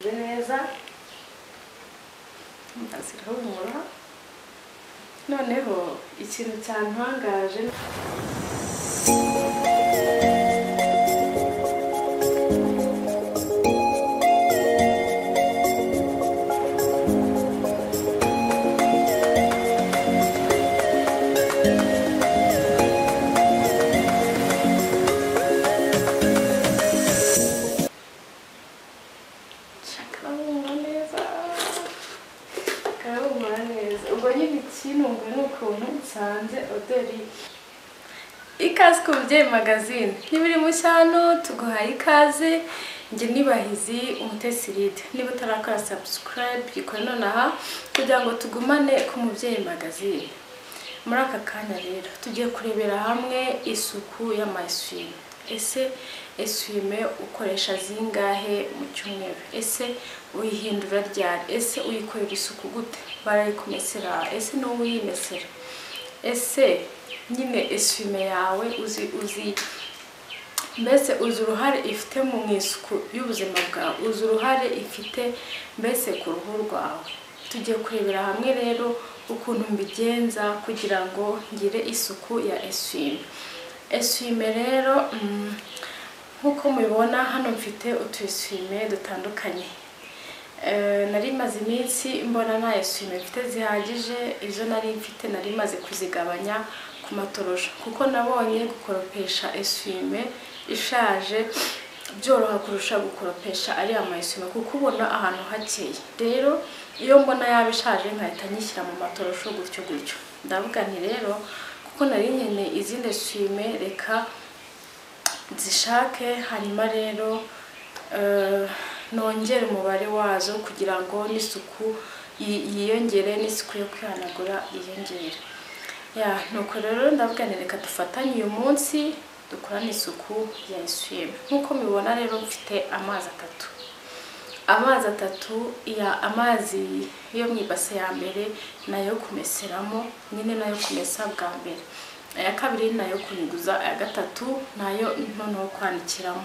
Ni neza ngashyiraho umura noneho ikintu cyantangaje karahumura neza karahumura neza ubwo nyine ikintunga ni ukuntu nsanze odori ikaze ku mubyeyi magazine niba uri mushyano tuguhaye ikaze njye nibahizi umutesiride niba utarakora sabusikarayibe ikora nonaha kugira ngo tugumane ku mubyeyi magazine muri aka kanya rero tugiye kurebera hamwe isuku y'amayiswime ese eswime ukoresha zingahe mu cyumweru ese uyihindura ryari ese uyikorera isuku gute barayikumesera ese ni wowe uyimesera ese nyine eswime yawe uzi uzi mbese uzi uruhare ifite mu isuku y'ubuzima bwawe uzi uruhare ifite mbese ku ruhu rwawe tugiye kurebera hamwe rero ukuntu mbigenza kugira ngo ngire isuku ya eswime eswime rero mm, nk'uko mubibona hano mfite utu eswime dutandukanye Eh, nari maze iminsi mbona nta eswime mfite zihagije izo nari mfite nari maze kuzigabanya ku matoroshi kuko nabonye gukoropesha eswime ishaje byoroha kurusha gukoropesha ariya mayisima kuko ubona ahantu hakeye rero iyo mbona yaba ishaje nkahita nyishyira mu matorosho gutyo gutyo ndavuga nti rero kuko nari nkeneye izindi swime reka zishake hanyuma rero eh, nongere umubare wazo kugira ngo n'isuku yi- yiyongere n'isuku yo kwihanagura yiyongere ya nuko rero ndavuga nti reka dufatanye uyu munsi dukorane isuku ya eswime nk'uko mubibona rero mfite amazi atatu amazi atatu ya amazi yo mu ibase ya mbere nayo kumeseramo nyine nayo kumesa bwa mbere aya kabiri nayo kunyuguza aya gatatu nayo noneho kwandikiramo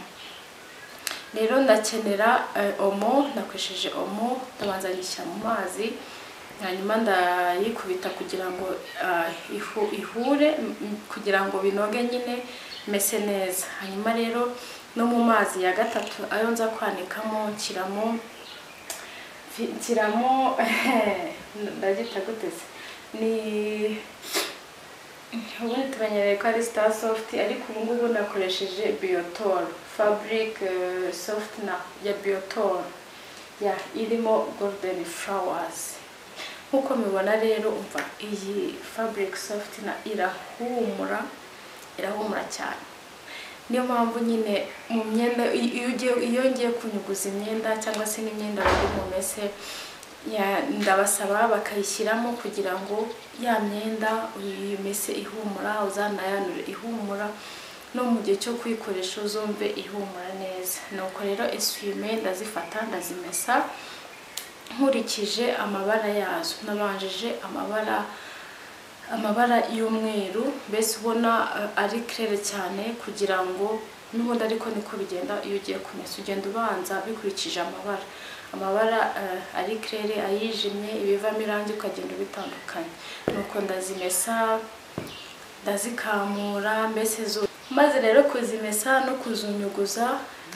rero ndakenera eh, omo nakoresheje omo ndabanza nyishyira mu mazi hanyuma ndayikubita kugira ngo ah, ihu- ihure m- m- kugira ngo binoge nyine mese neza hanyuma rero no mu mazi ya gatatu ayo nza kwanikamo nshyiramo fi- nshyiramo ndagita gute se ni ubundi tumenyereye ko ari star soft ariko ubu ngubu nakoresheje biotor fabric eh, soft na ya biotor ya irimo golden flowers nk'uko mubibona rero umva iyi fabric soft na irahumura irahumura cyane niyo mpamvu nyine mu myenda i- iyo ugiye- iyo ngiye kunyuguza imyenda cyangwa se n'imyenda biri mu mese ya- ndabasaba bakayishyiramo kugira ngo ya myenda uyimese ihumura uzanayanure ihumura no mu gihe cyo kuyikoresha uzumve ihumura neza nuko rero eswime ndazifata ndazimesa nkurikije amabara yazo nabanjije amabara amabara y'umweru mbese ubona eh, ari kerere cyane kugira ngo n'ubundi ariko niko bigenda iyo ugiye kumesa ugenda ubanza bikurikije amabara amabara eh, ari kerere ayijimye ibivamo irangi ukagenda ubitandukanya nuko ndazimesa ndazikamura mbese zo maze rero kuzimesa no kuzunyuguza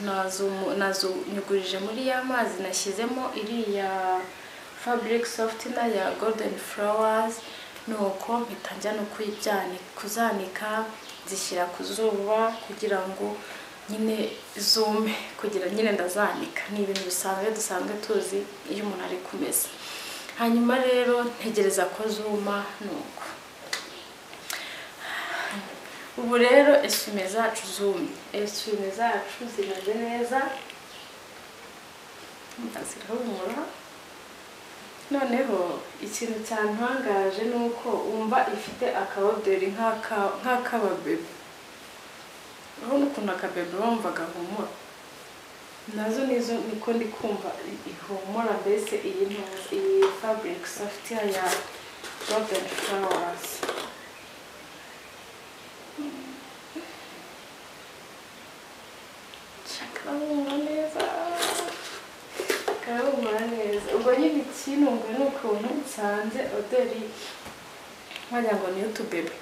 nazumu- nazunyugurije muri ya mazi nashyizemo iriya fabric soft na ya golden flowers nuko mpita njya no kuyijyani- kuzanika zishyira ku zuba kugira ngo nyine zume kugira nyine ndazanika ni ibintu bisanzwe dusanzwe tuzi iyo umuntu ari kumesa hanyuma rero ntegereza ko zuma nuko ubu rero esume zacu zumye esume zacu zimeze neza zirahumura noneho ikintu cyantangaje ni uko wumva ifite akaboderi nk'aka- nk'ak'ababebe urabona ukuntu akabebe wumva gahumura nazo nizo niko ndi kumva i- ihumura mbese iyi ntuzi iyi fabric soft ya golden flowers nshaka neza arahumura neza ubwo nyine ikinunga ni ukuntu nsanze oderi wagira ngo ni utubebe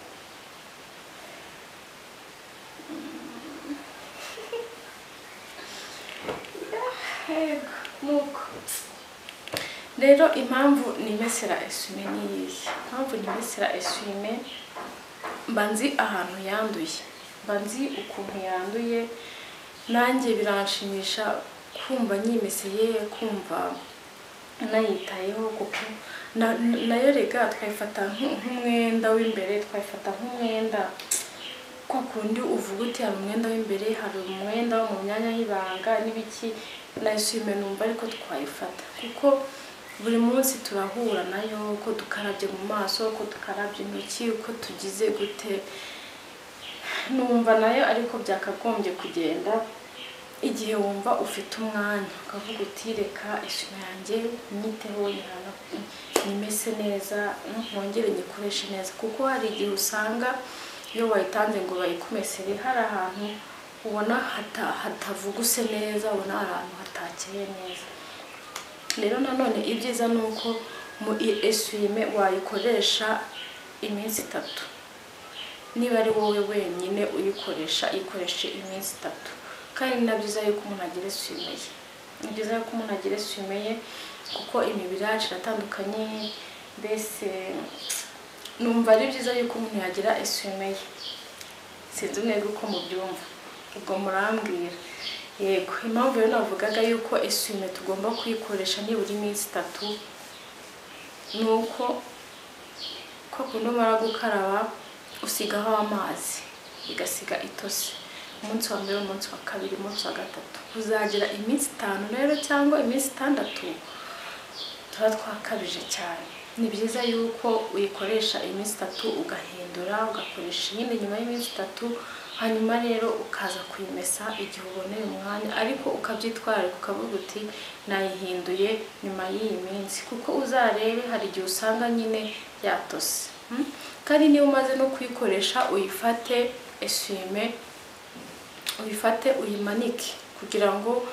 yego nuko rero impamvu nimesera esume ni iyihe impamvu nimesera esume mba nzi ahantu yanduye mba nzi ukuntu yanduye nanjye biranshimisha kumva nyimeseye kumva nayitayeho kuko na- nayo rega twayifata nk- nk'umwenda w'imbere twayifata nk'umwenda kwa kundi uvuga uti hari umwenda w'imbere hari umwenda wo mu myanya y'ibanga n'ibiki nayishimiye numva ariko twayifata kuko buri munsi turahura nayo uko dukarabye mu maso uko dukarabye intoki uko tugize gute numva nayo ariko byakagombye kugenda igihe wumva ufite umwanya ukavuga uti reka isume yanjye nyiteho nyihana nimese neza ntongere nyikoreshe neza kuko hari igihe usanga iyo wayitanze ngo bayikumesere hari ahantu ubona hata- hatavuguse neza ubona hari ahantu hatakeye neza rero nanone ibyiza ni uko mu esuwime wayikoresha iminsi itatu niba ari wowe wenyine uyikoresha ikoreshe iminsi itatu kandi ni na byiza yuko umuntu agira esuwime ye ni byiza yuko umuntu agira esuwime ye kuko imibiri yacu iratandukanye mbese numva ari byiza yuko umuntu yagira esuwime ye sinzi mwebwe uko mubyumva ubwo murambwira yego impamvu rero navugaga yuko esuwime tugomba kuyikoresha nibura iminsi itatu ni uko ko kuno umara gukaraba usigaho amazi igasiga itose umunsi wa mbere umunsi wa kabiri umunsi wa gatatu uzagira iminsi itanu rero cyangwa iminsi itandatu tuba twakabije cyane ni byiza yuko uyikoresha iminsi itatu ugahindura ugakoresha iyindi nyuma y'iminsi itatu hanyuma rero ukaza kuyimesa igihe uboneye umwanya ariko ukabyitwararika ukavuga uti nayihinduye nyuma y'iyi minsi kuko uzarebe hari igihe usanga nyine yatose Mm? kandi niba umaze no kuyikoresha uyifate esume uyifate uyimanike kugira ngo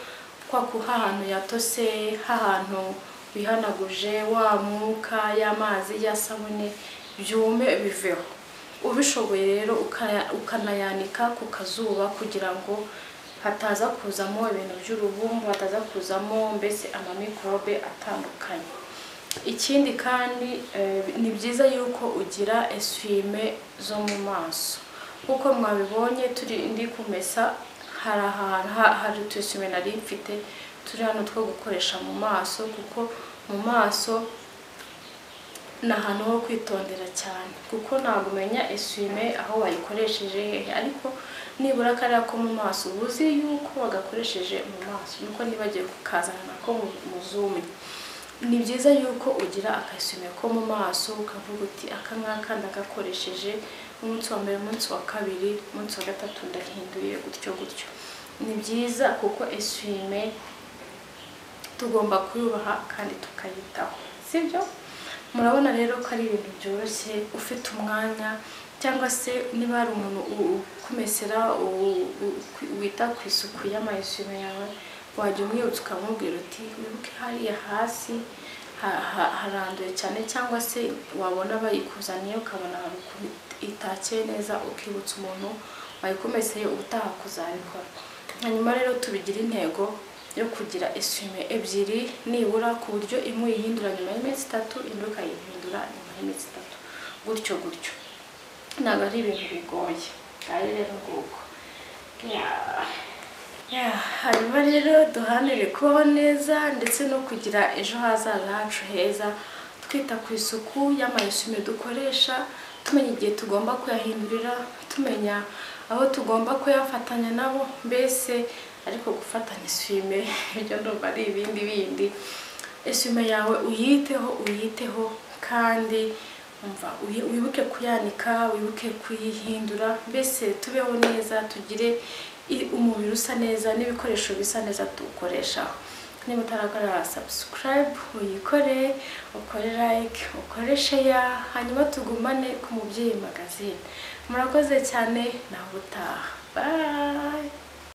kwa ku hahantu yatose hahantu wihanaguje wa mwuka y'amazi ya sabune byume biveho ubishoboye rero ukaya- ukanayanika ku kazuba kugira ngo hataza kuzamo ibintu by'urubumbu hataza kuzamo mbese amamikorobe atandukanye ikindi kandi eh, ni byiza yuko ugira esume zo mu maso kuko mwabibonye turi ndi kumesa hari ahantu ha- hari utusume nari mfite turi hano two gukoresha mu maso kuko mu maso ni ahantu ho kwitondera cyane kuko ntabwo umenya esume aho wayikoresheje hehe ariko nibura kariya ko mu maso uba uzi yuko wagakoresheje mu maso nuko nibagiwe kukazana nako mu- mu zumye ni byiza yuko ugira akasume ko mu maso ukavuga uti aka ngaka ndagakoresheje umunsi wa mbere umunsi wa kabiri umunsi wa gatatu ndahinduye gutyo gutyo ni byiza kuko esume tugomba kuyubaha kandi tukayitaho sibyo murabona rero ko ari ibintu byoroshye ufite umwanya cyangwa se niba hari umuntu u- ukumesera u- u- ku- wita ku isuku y'amayesime yawe wajya umwibutsa ukamubwira uti wibuke hariya hasi ha- ha- haranduye cyane cyangwa se wabona bayikuzaniye ukabona hari ukuntu itakeye neza ukibutsa umuntu wayikumeseye ubutaha kuzabikora hanyuma rero tubigira intego yo kugira esume ebyiri nibura ku buryo imwe uyihindura nyuma y'iminsi itatu indi ukayihindura nyuma y'iminsi itatu gutyo gutyo ntabwo ari ibintu bigoye ngayo rero nguko Yeah. Yeah, hanyuma rero duharanire kubaho neza ndetse no kugira ejo hazaza hacu heza twita ku isuku y'amayesime dukoresha tumenya igihe tugomba kuyahindurira tumenya aho tugomba kuyafatanya nabo mbese ariko gufatanya isume ibyo ndumva ari ibindi bindi esume yawe uyiteho uyiteho kandi umva uyi- wibuke kuyanika wibuke kuyihindura mbese tubeho neza tugire i- umubiri usa neza n'ibikoresho bisa neza tuwukoreshaho niba utarakorera subscribe uyikore ukore like ukore share hanyuma tugumane ku mubyeyi magazine murakoze cyane nawe utaha bye